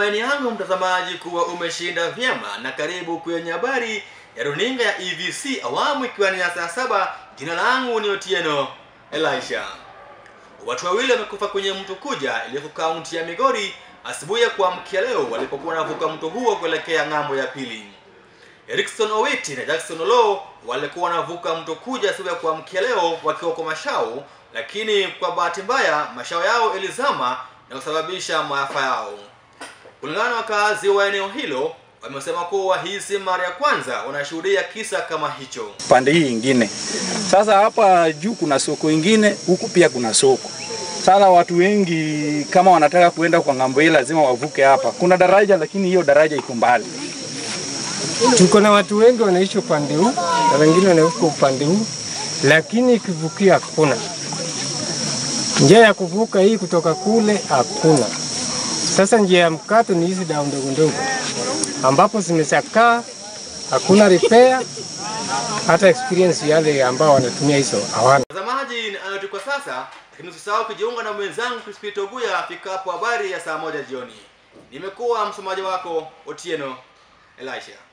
Matumaini yangu mtazamaji kuwa umeshinda vyema, na karibu kwenye habari ya runinga ya EVC awamu ikiwa ni ya saa saba. Jina langu ni Otieno Elisha. Watu wawili wamekufa kwenye mto Kuja iliyoko kaunti ya Migori asubuhi ya kuamkia leo walipokuwa wanavuka mto huo kuelekea ng'ambo ya pili. Erikson Owiti na Jackson Olo walikuwa wanavuka mto Kuja asubuhi ya kuamkia leo wakiwa kwa mashao, lakini kwa bahati mbaya mashao yao ilizama na kusababisha maafa yao. Kulingana na wakazi wa eneo hilo, wamesema kuwa hii si mara ya kwanza wanashuhudia kisa kama hicho. pande hii ingine. Sasa hapa juu kuna soko ingine, huku pia kuna soko. Sasa watu wengi kama wanataka kuenda kwa ng'ambo hii lazima wavuke hapa. Kuna daraja lakini hiyo daraja iko mbali. Tuko na watu wengi wanaishi upande huu na wengine wanaishi upande huu, lakini kivukia hakuna. Njia ya kuvuka hii kutoka kule hakuna. Sasa njia ya mkato ni hizi dau ndogo ndogo ambapo zimechakaa, hakuna repair, hata experience yale ambao wanatumia hizo hawana. Mtazamaji, ni hayo tu kwa sasa, lakini usisahau kujiunga na mwenzangu Crispy Toguya afikapo habari ya saa moja jioni. Nimekuwa msomaji wako Otieno Elisha.